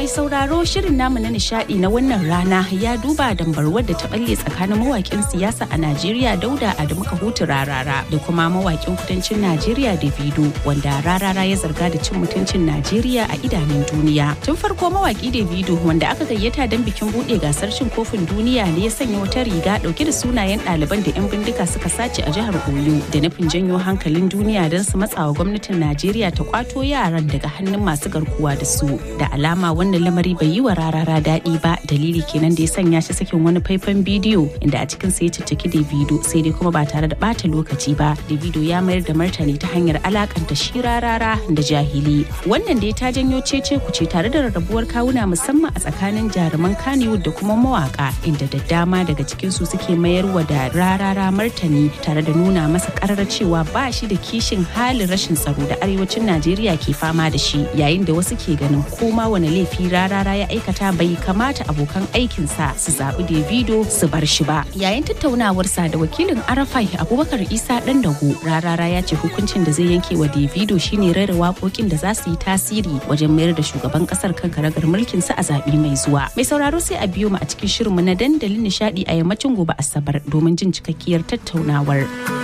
sauraro shirin namu na nishadi na wannan rana ya duba dambarwar da ta balle tsakanin mawakin siyasa a Najeriya Dauda Adamu Kahutu Rarara da kuma mawakin kudancin Najeriya Davido wanda Rarara ya zarga da cin mutuncin Najeriya a idanun duniya. Tun farko mawaki Davido wanda aka gayyata don bikin bude gasar cin kofin duniya ne ya sanya wata riga dauke da sunayen ɗaliban da 'yan bindiga suka sace a jihar Oyo da nufin janyo hankalin duniya don su matsawa gwamnatin Najeriya ta kwato yaran daga hannun masu garkuwa da su. Da alama wannan lamari bai yi wa rarara daɗi ba dalili kenan da ya sanya shi sakin wani faifan bidiyo inda a cikin sa ya cicciki Davido sai dai kuma ba tare da bata lokaci ba. Davido ya mayar da martani ta hanyar alakanta shi rarara da jahili. Wannan da ya ta janyo cece kuce tare da rarrabuwar kawuna musamman a tsakanin jaruman Kannywood da kuma mawaka inda da dama daga cikin su suke mayarwa da rarara martani tare da nuna masa karar cewa ba shi da kishin halin rashin tsaro da arewacin Najeriya ke fama da shi yayin da wasu ke ganin koma wani laifi rarara ya aikata bai kamata abokan aikinsa su zaɓi Davido su bar shi ba. Yayin tattaunawarsa da wakilin Arafai Abubakar Isa ɗan dago rarara ya ce hukuncin da zai yanke wa Davido shine rera waƙoƙin da za su yi tasiri wajen mayar da shugaban ƙasar kan karagar mulkin sa a zaɓe mai zuwa. Mai sauraro sai a biyo mu a cikin shirinmu na dandalin nishaɗi a yammacin gobe Asabar domin jin cikakkiyar tattaunawar.